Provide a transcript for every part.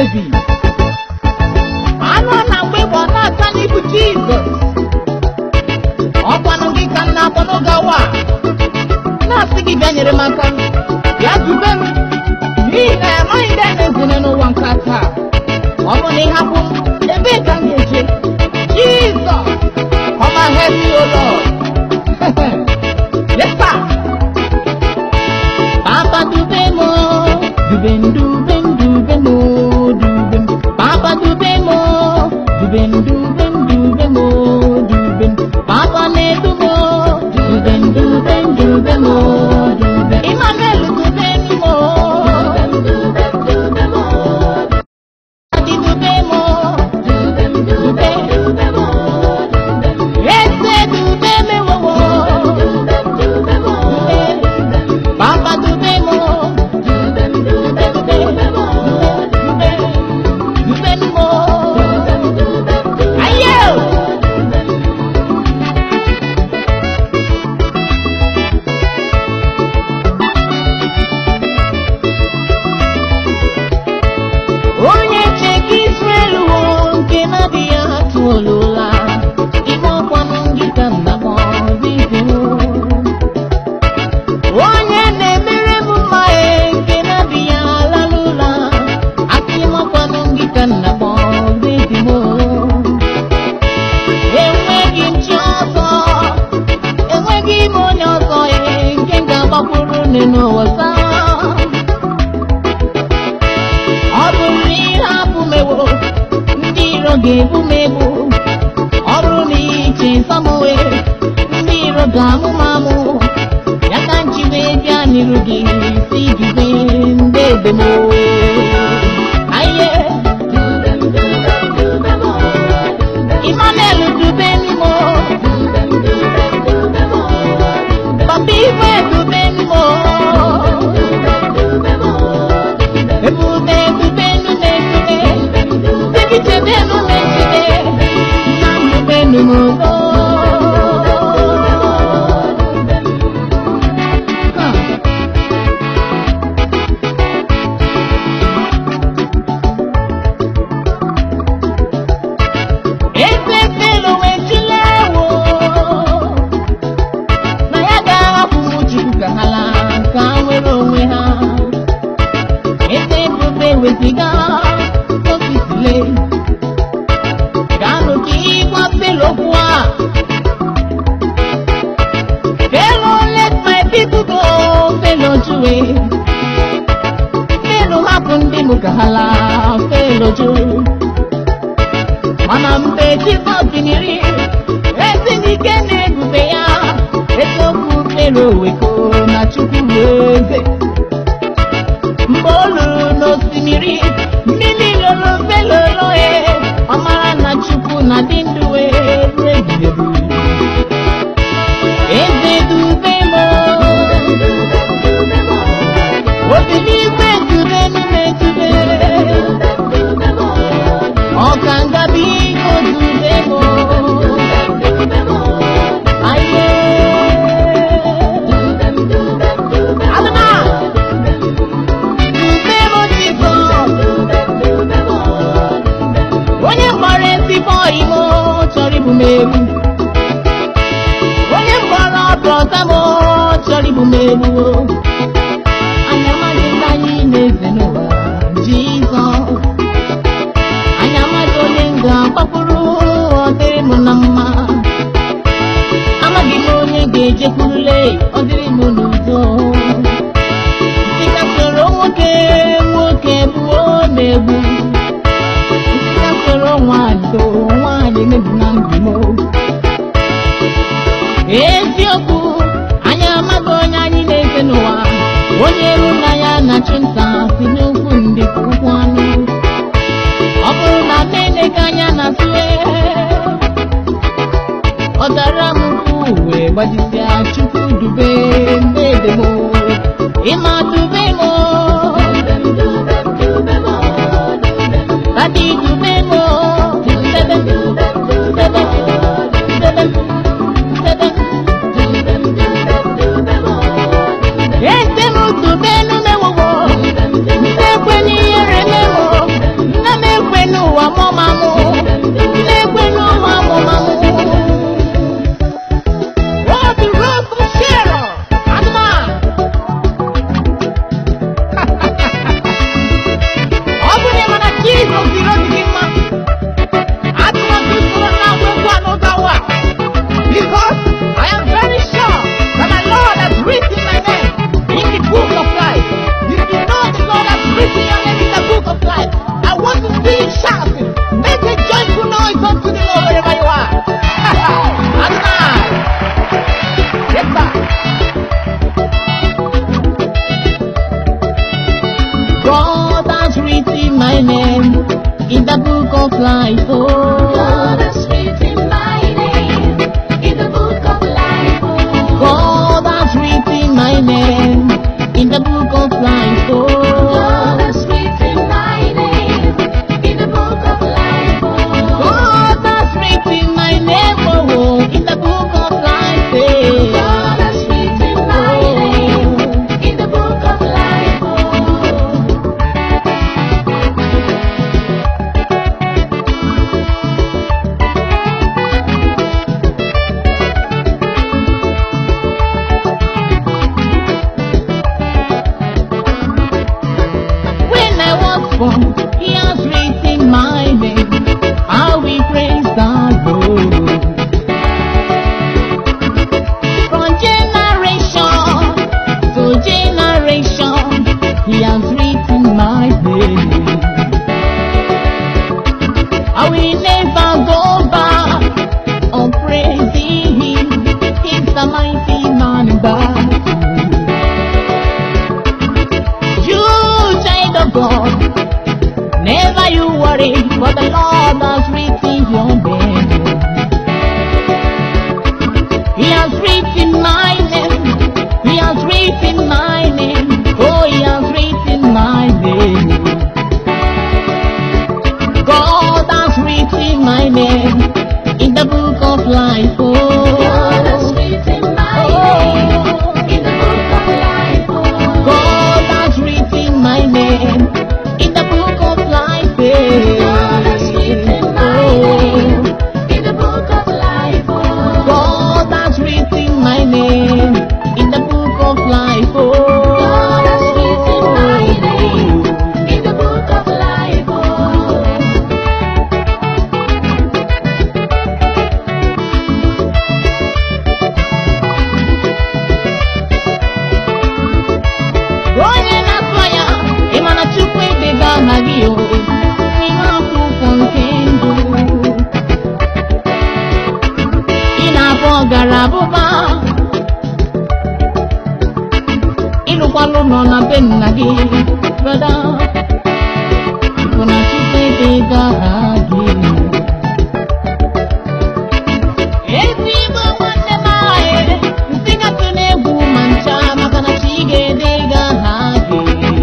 David anụ na mgbe ịgba na-ata n'ibu Jizọs ọkwanụ gị ka m na-akpọ n'oge awa a, na-asị gị bịa nyere m aka bịa dube m n'ihi na amaghị ndị a na-ezere n'ụwa nke a taa ọ bụ na ịhapụ m ebee ka m ga-eje Jizọs come and help me o Lord yes sir Papa dube m o, dube m dube m dube m o, dube m Papa dube m o, dube m dube m dube m o, dube m Papa na-edu m o, dube m dube m dube m o, dube m Emmanuel dube m o, Daddy dube m o, dube Eze dube m ewowo, Papa dube m o, dube dube dube dube m o, ayo. onye cheke Israel wo nke na-adịghị atụ olola ime ọkwanụ gị ka m na-akpọ dịbe m onye na-emere m mma e nke na-adịghị ala n'ụla aka ime ọkwanụ gị ka m na-akpọ dịbe m enweghị m chi ọzọ enweghị m onye ọzọ e nke m ga-agbakwuru nne n'ụwa taa ọ bụrụ na ihe abụ mewo ndị iro ga-ebu m ebu ọ bụrụ na iche nsamowe ndị iro ga-amụ m amụ ya ka nji wee bịa n'iru gị si jube ndị ebe m aye Emmanuel dube m papa ife dube m ebube ebube nnume ebube ebichebe nnume echebe na nnube nnume eze felo wejula ewo na ya ga-ahapụ m chukwu ka ha laa ka ha nwere onwe ha eze ebube weziga ofisile gaanụ ka ịgwa felo okwu a felo let my people go felo juwe felo hapụ ndị m ka ha laa felo ju mana mgbe jizọs biniri ezi n'ike na-ebube ya eziokwu felo weko na chukwu bụ eze mgbe ọ lụrụ n'osimiri mmiri lolo felolo e ọ mara na chukwu na dị ndụ wee ruo ebighị ebi eze dube m obi n'igwe dube n'ime dube ọka ngabi iko dube m aye adịma onye mkpọrọ ezigbo imo chọrọ ibu m egbu onye mkpọrọ ọdọta m chọrọ ibu m egbu anya amaghị ndị anyị na-eze n'ụwa jizọs anya amaghị onye m ga-agbakwuru ọ dịrị m na mma amaghị m onye ga-ejekwurule ọ dịrị m n'udo dịka soro nwoke nwoke gbuo na-egbu dịka soro nwaanyị to nwaanyị mebi na ndụ m eziokwu anyị amaghị onye anyị na-efe n'ụwa onye ru na ya na-achụ nta si n'ukwu ndị ka ụkwụ anụ ọ bụrụ na nne gị anya na-atụle ọ dara m ukwu wee gbajisịa chukwu dube ndị edem ịma dube m dadi dube m debe debe debe debe eze m dube n'umewowo ndị ekwenye ihere mewo life. Oh, God has written my name in the book of life. God has written my name in the book of life. God Oh, has written my name in the book of life. God has written my name oh, in the book of life. eh. God has written my name in the book of life. When I was born, He has written my name. I will praise the Lord. From generation to generation, He has written my name. I will never go back on praising Him. He's the mighty man in battle. You child of God, never you worry, for the Lord has written your name. He has written my name. He has written my name. Oh, he has written my name. God has written my name in the book of life. God has Oh, written my name in the book of life. God has written my name in the book of life. God has written my name in the book of life. God has written my name in the book of life. God has written my name in the book of life. onye na-atụ ya ị ma na Chukwu edega aha gị o n'ime akwụkwọ nke ndụ ị na-abụ ọgara abụba ịlụkwalụ nọ na be nna gị brada bụ na Chukwu edega aha gị ezigbo nwanne m anyị nsị gatụ na-egwu ma ncha maka na chi ga-edega aha gị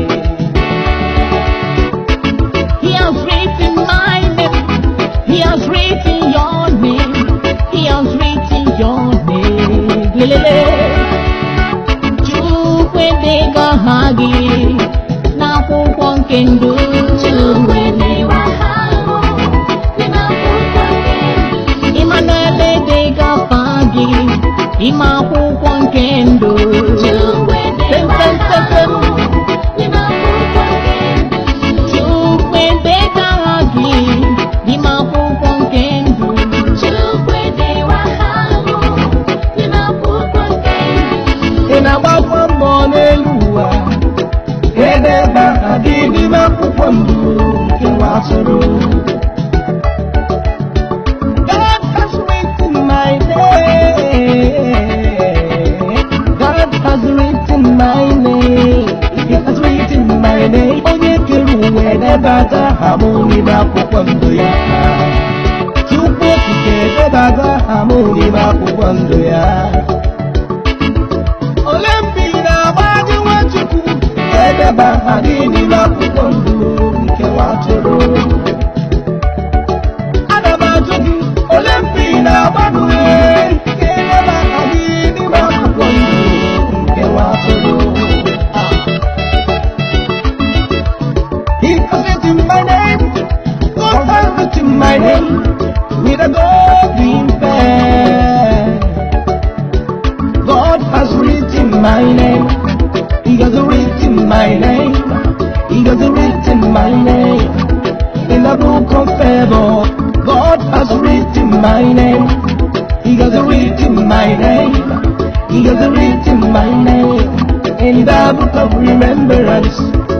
He has written my name. He has written your name. He has written your name. Lelele. Chukwu edega aha gị n'akwụkwọ nke ndụ. Chukwu edewa aha ahụ n'ime akwụkwọ nke ndụ. Emmanuel edega afa gị n'ime akwụkwọ nke ndụ. Chukwu edewa aha ahụ n'ime akwụkwọ nke ndụ. Chukwu edega aha gị n'ime akwụkwọ nke ndụ. Chukwu edewa aha ahụ n'ime akwụkwọ nke ndụ. ị na-agbakwa mbọ n'elu ụwa edebe aha gị n'ime akwụkwọ ndụ nke nwa atụrụ God has written my name. God has written my name. He has written my name. Onye kere ụwa edebata aha m n'ime akwụkwọ ndụ ya. Chukwu okike edebata aha m n'ime akwụkwọ ndụ ya. ole mgbe ị na-agbaji nwachukwu edeba aha gị n'ime akwụkwọ ndụ nke nwa atụrụ ana m ajụ gị ole mgbe ị na-agbanwe ka edeba aha gị n'ime akwụkwọ ndụ nke nwa atụrụ He has written my name, God has written my name with a golden pen. God has written my name. He has written my name. He has written my name in the book of favor. God has written my name. He has written my name. He has written my name in the book of remembrance.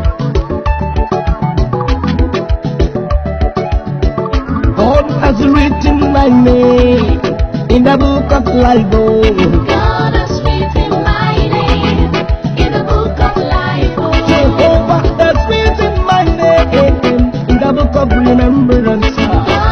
God has written my name in the book of life. Oh. God has written my name in the book of life. Jehovah has written my name in the book of remembrance. God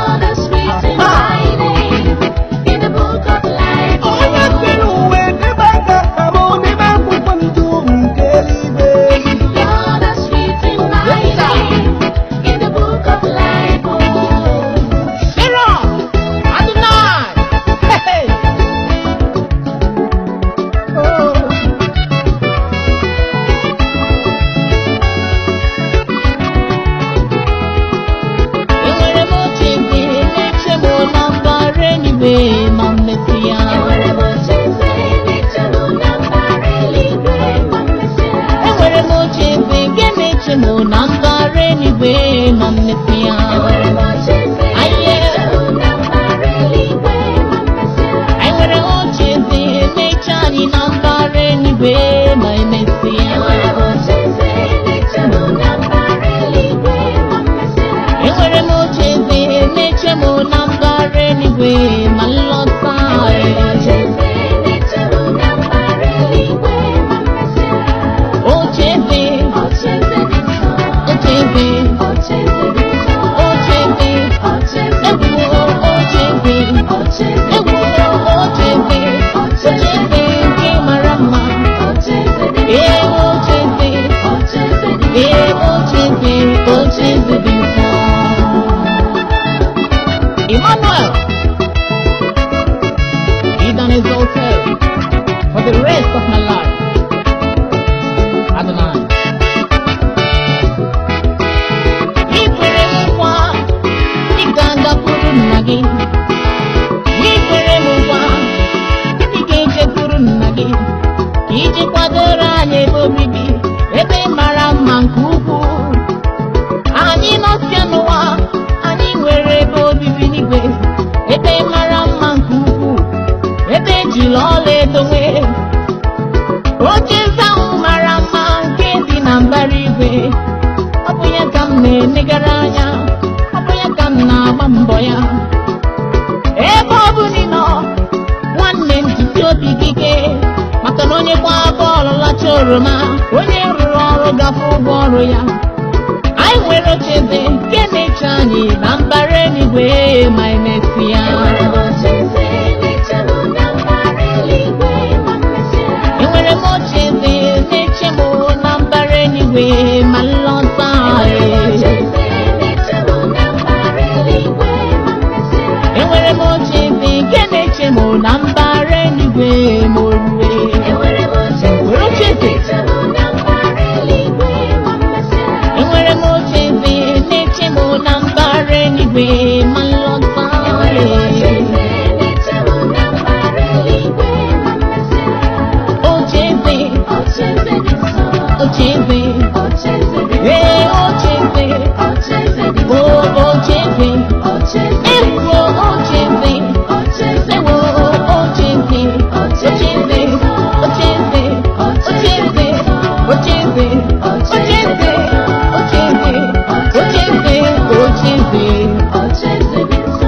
exalted for the rest of my life. Adonai. Ị kwere m nkwa, ị ga-agakwuru nna gị. Ị kwere m nkwa, ị ga-ejekwuru nna gị. Ka iji kwadoro anyị ebe obibi, ebe mara mma nke ukwuu. Anyị nọsịa n'ụwa, anyị nwere ebe obibi n'igwe, ebe mara mma nke ukwuu, ebe ejiri ọla edo nwee. Ocheeze ahụ mara mma nke dị na mbara igwe, ọ bụ ya ka m na-enegara anya, ọ bụ ya ka m na-agba mbọ ya. Ebe ọ bụ na ị nọ, nwanne m jisi obi gị ike, maka na onye gbaa bọọlụ lacha oroma, onye rụrụ ọrụ gafe ụgwọ ọrụ ya. anyị nwere ocheeze nke na-eche anyị na mbara eluigwe ma emesịa Enwere m ocheeze na-eche m na mbara eluigwe ma mmesịa. enwere m ocheeze na-eche m na mbara eluigwe ma nlọta Enwere m ocheeze na-eche m na mbara eluigwe ma mmesịa. enwere m ocheeze nke na-eche m na mbara eluigwe ma orue Enwere m ocheeze na-eche m na mbara eluigwe ma mmesịa. enwere m ocheeze na-eche m na mbara eluigwe ma nlọta Enwere m ocheeze na-eche m na mbara eluigwe ma mmesịa. ocheeze Ocheeze dị nsọ. ocheeze Ocheeze dị nsọ. ee ocheeze Ocheeze dị o nsọ. ocheeze Ocheeze dị ewo nsọ. ocheeze Ocheeze ewo dị nsọ. ocheeze ocheeze ocheeze ocheeze ocheeze ocheeze ocheeze ocheeze ocheeze Ocheeze dị nsọ.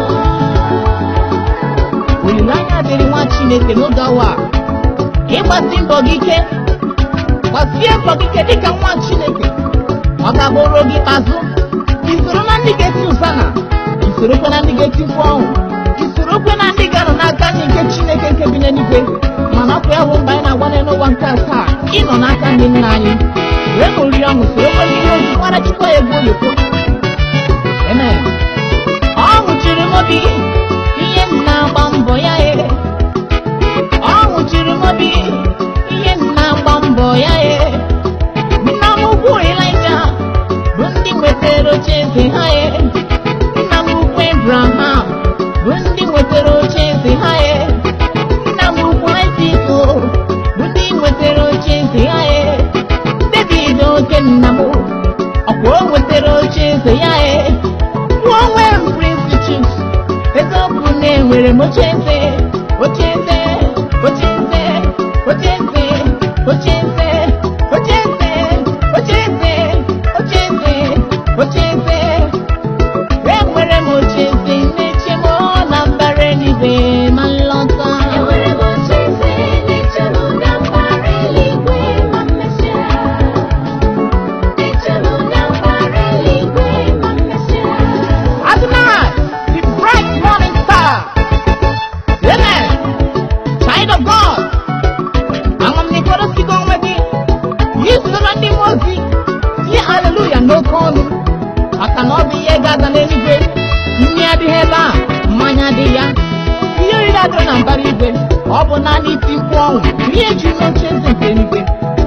olileanya dịrị nwa chineke n'oge awa a. ịgbasi mbọ gị ike gbasie mbọ gị ike dịka nwa chineke ọ ga-abụrụ gị azụ isoro na ndị ga-eti ụsana isorokwe na ndị ga-eti mkpu ọnwụ isorokwe na ndị ga-anọ n'aka nri nke chineke nke bi n'eluigwe mana ọkụ ya bụ mgbe anyị na-agbanwe n'ụwa nke asaa ịnọ n'aka ndị nna anyị wee ṅụrie ọṅụ sorokwe ndị ihe ozi gbara chukwu ya egwu oyoko amen ọ nwụchiri m obi ihe m na-agba mbọ ya e ọ nwụchiri m obi ihe m na-agba mbọ ya e nna m ukwu Ịlaịja bụ ndị nwetara oche eze ha e nna m ukwu Ebraham bụ ndị nwetara oche eze ha e nna m ukwu Aịzik bụ ndị nwetara oche eze ha e David oke nna m ọkwa o nwetara oche eze ya e nwa onwe m Prince Chuks eziokwu na enwere m oche eze oche eze oche eze oche eze oche eze oche eze oche eze oche eze oche eze enwere m oche eze na-eche m na mbara eluigwe ma nlọta Enwere m ocheeze na-eche m na mbara eluigwe ma mmesịa. Na-eche m na mbara eluigwe ma mmesịa. Adonai, the bright morning star. Amen. Child of God. Ama m n'ikporo sigo onwe gị. Yi soro ndị mmụọ ozi. Tie haleluya n'oke ọnụ. Maka na ọ bụ ihe ga-aga n'eluigwe. Nri adịghị ebe a, mmanya adịghị ya. Ihe oriri adịghị na mbara igwe. Ọ bụ naanị iti mkpu ọnwụ. Ihe ji n'oche eze nke eluigwe.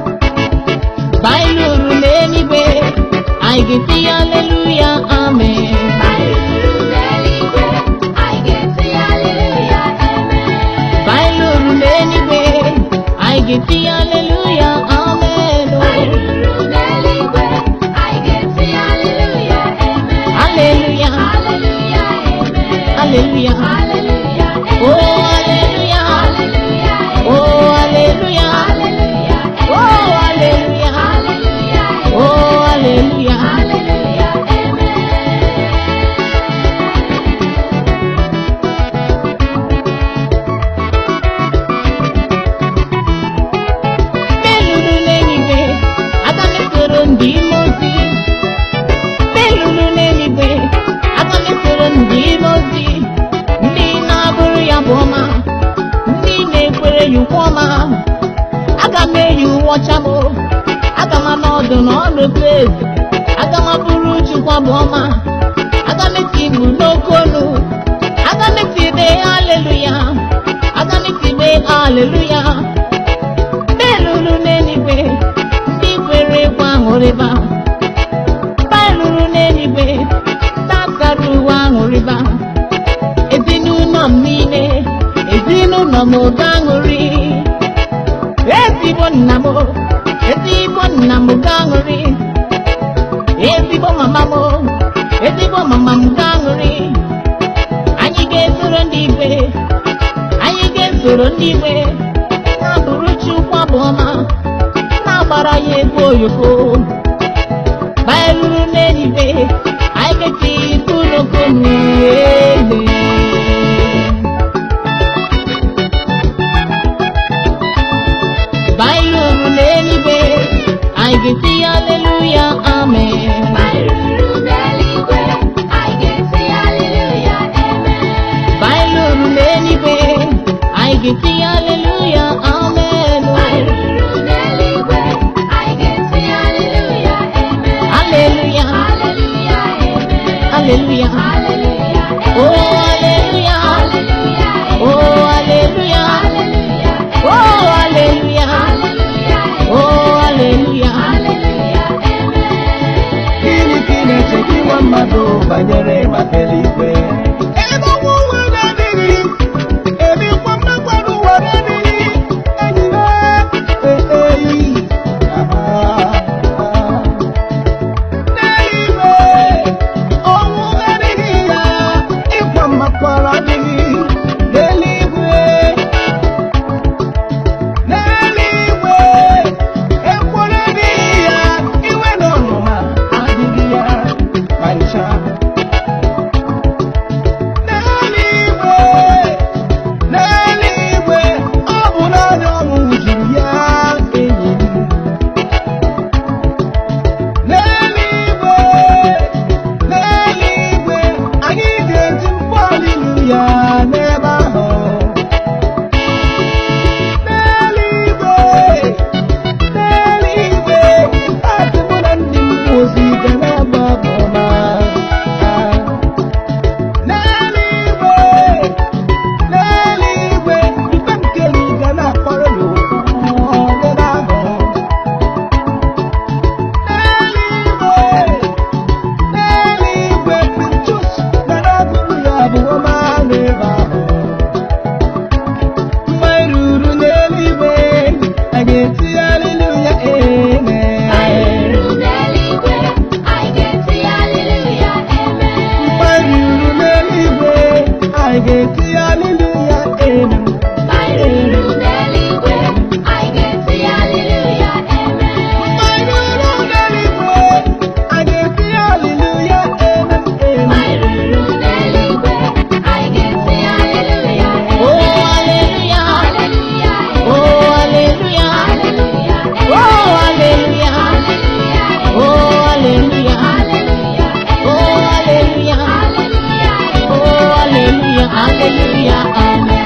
Baịlụ uru n'eluigwe. Anyị ga-eti haleluya, amen. Anyị ruru n'eluigwe, anyị ga-eti haleluya, amen. Anyị lụrụ n'eluigwe, anyị ga-eti haleluya, amen. Anyị ruru n'eluigwe, anyị ga-eti haleluya, amen. Haleluya, Haleluya, amen. haleluya, Haleluya, oh amen. haleluya, Haleluya, amen. oh haleluya, Haleluya, oh haleluya, Haleluya, oh haleluya. Haleluya, amen. Melulu n'eluigwe, aga m esoro ndị ime ozi. Melulu n'eluigwe, aga m esoro ndị ime ozi. Ndị na-abụrụ ya bụ ọma, ndị na-ekwere ya ukwe ọma. Aga m eyi uwe ọcha m, aga m anọdụ n'ọnọdụ eze. Aga m abụrụ Chukwu abụ ọma. Aga m eti mkpu n'oke olu. Aga m eti ibe haleluya. Aga m eti ibe aleluya belulu n'eluigwe ndị kwere ekwe aṅụrịba belulu n'eluigwe tasara uwe aṅụrịba ezinụlọ m niile ezinụlọ m oge aṅụrị ezigbo nna m ezigbo nna m ga aṅụrị ezigbo mama m ezigbo mama m ga aṅụrị anyị ga-esoro ndị igwe anyị ga-esoro ndị igwe na-abụrụ Chukwu abụ ọma na-agbara ya egwu oyoko baeruru n'eluigwe anyị ga-eti tuloko n'ele baeruru n'eluigwe anyị ga-eti aleluya amen Baịruru n'eluigwe, anyị ga-eti haleluya, amen. baeruru n'eluigwe anyị ga-eti aleluya amen Baịruru n'eluigwe, anyị ga-eti haleluya, amen. aleluya Haleluya, amen. aleluya Haleluya, oh amen. aleluya Haleluya, amen. oh aleluya Haleluya, oh aleluya haleluya, oh aleluya haleluya, amen. Gịnị ka ị na-eche gị nwa mmadụ banyere maka eluigwe? Ebe ọnwụ ụwa na-adịghị, ebikwa mmekwara ụwa na-adịghị, enyi m, ee, ee, ah, ah. N'eluigwe, ọnwụ adịghị ya, ịkwa mmakwara adịghị. N'eluigwe, n'eluigwe ekworo adịghị ya iwe na ọnụma adịghị ya ma ncha n'eluigwe n'eluigwe ọ bụ naanị ọṅụ juru ya enyi m n'eluigwe n'eluigwe anyị ga-eti mkpu haleluya n'ebe ahụ n'eluigwe n'eluigwe adị mụ na ndị mmụọ ozi ga na-agba abụ ọma n'eluigwe n'eluigwe ikpe nke gị ga na-akpọrọ n'ụkwụ n'ebe ahụ n'eluigwe n'eluigwe Pinchos ga na-agụrụ ya abụ ọma n'ebe ahụ mgbe ruru n'eluigwe a ga-eti haleluya amen Baịruru n'eluigwe, anyị ga-eti haleluya, amen. mgbe ruru n'eluigwe a ga-eti haleluya amen Baịruru n'eluigwe, anyị ga-eti haleluya, amen. mgbe ruru n'eluigwe a ga-eti haleluya amen amen Baịruru n'eluigwe, anyị ga-eti haleluya, amen. oh aleluya Haleluya, oh aleluya haleluya, oh aleluya haleluya, oh aleluya haleluya, oh aleluya haleluya, oh aleluya aleluya amen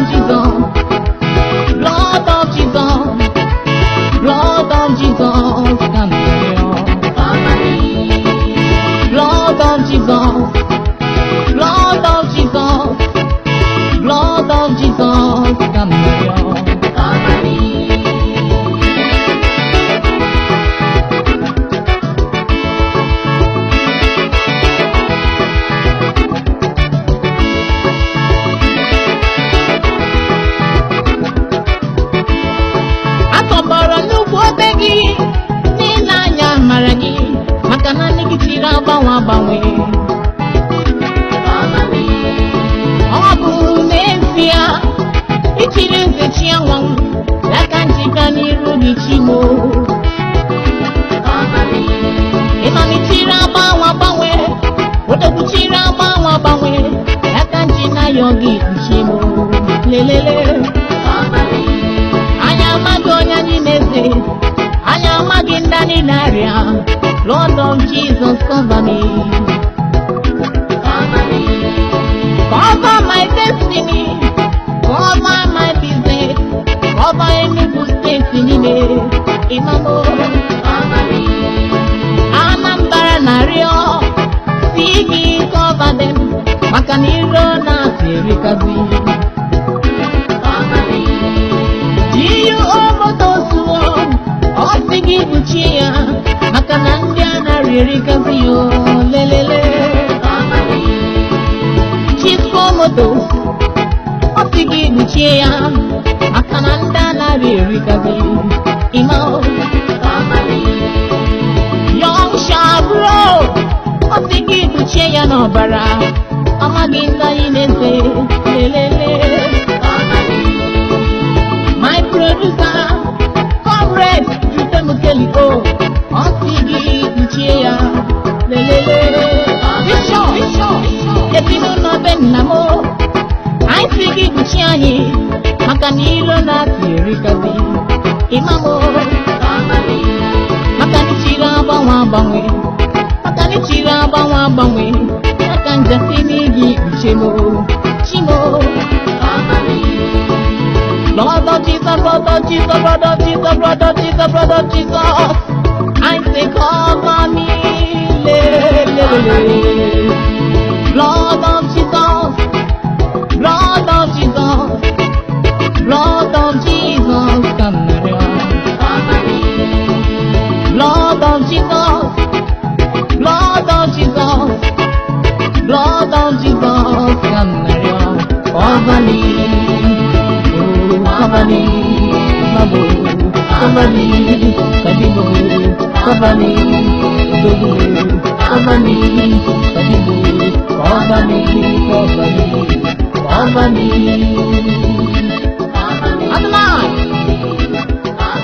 Jesus, blood of Jesus, blood of Jesus, come here. Blood of Jesus, blood of Jesus, blood of Jesus, come here. atọgbọrọ n'ugwu obe gị n'ile anya mara gị maka na nne gị chiri agbanwe agbanwe ọ bụ n'ezie ichiri nze chi anwanwụ aka njika n'iru gị chimo ịmalichiri agbanwe agbanwe odokwuchiri agbanwe agbanwe aka nji na yọ gị chimo lelele anyị amaghị onye anyị na-eze anyị amaghị ndị anyị na-arịa Lord of Jesus cover me cover my destiny cover my business cover Enugu steeti niile imamo Anambra na-arịọ si gị cover them maka na iro na-asị erikazi Jiyu omotosuo ọ sị gị kpuchie ya maka na ndị a na-arịrịgazi ya o, lelele Chisco motos ọ sị gị kpuchie ya maka na ndị a na-arịrịgazi ịma o. Young Shabro ọ sị gị kpuchie ya n'ọbara amaghị ndị anyị na-eze lelele my producer comrade jutemukeli o ọ sị gị kpuchie ya lelele bishọp ezinụlọ be nna m anyị sị gị kpuchie anyị maka na ilo na-atụ erikazi ịmamo maka na ichiri agbanwe agbanwe maka na ichiri agbanwe agbanwe aka njasi n'igi kpuchimo chimo Lord of Jesus, Lord of Jesus, Lord of Jesus, Lord of Jesus, Lord of Jesus. I say, cover me. le, le, le, le. Lord of Jesus, Lord of Jesus, Lord of Jesus, come Lord of Jesus, Lord of Jesus, Lord of Jesus, come Cover me, oh, cover me, Mabu, cover me, Kadibu, cover me, Dubu, cover me, Kadibu, cover me, cover me, cover me. Adonai!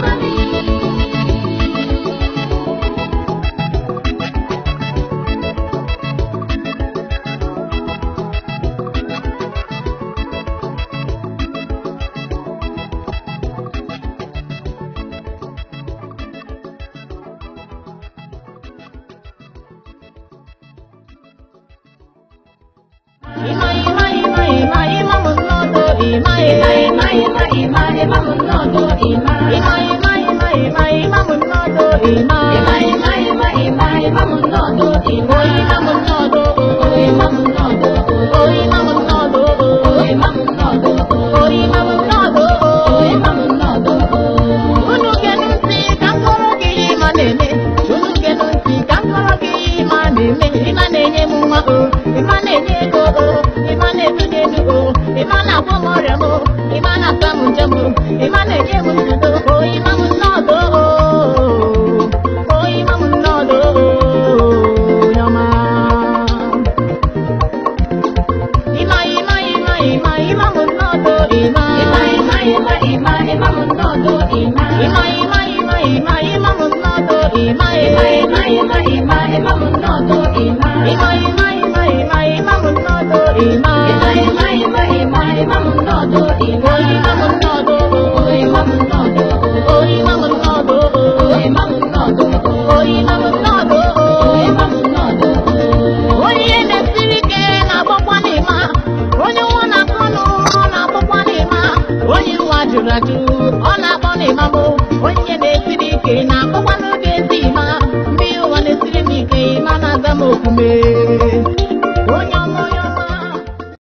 Ima, ima, ima, ima, ima, munodo, ima, ima, ima, ima, ima, ima, munodo, ima, ima, ima, ima, ima, ima, munodo, ima, ima, ima, ima, ima, ima, munodo, ima, ima, munodo, ima, munodo, ima, munodo, ima, munodo, ima, munodo, ima, munodo. Unu genu ntị ka m kọrọ gị ihe ịma na-eme. Unu genu ntị ka m kọrọ gị ihe ịma na-eme. Ịma na-enye m nwa o, ịma na-enye ego o, ịma na-etunye elu o, ịma na-agwọ m ọrịa m o, ịma na-asa m njem o, ịma na-enye m nzuzo o, ịma m nnọdụ o, o ịma m nnọdụ o, yọma. Ima, ima, ima, ima, ima m nnọdụ ima. Ima, ima, ima, ima, ima m nnọdụ ima. Ima, ima, ima, ima, ima m nnọdụ ima. Ima, ima, ima, ima, ima m nnọdụ ima. Ima, ima, ima, ima, ima m nnọdụ ima. Ima, ima, ima, ima, ima m nnọdụ ima. O ima m nnọdụ o, ima m nnọdụ o. jụrụ ajụ ọ na-akpọ na ịmamụ onye na-esiri ike na-akpọkwa n'oge ezi ịma mgbe ụwa na-esiri m ike ịma na-aza m okume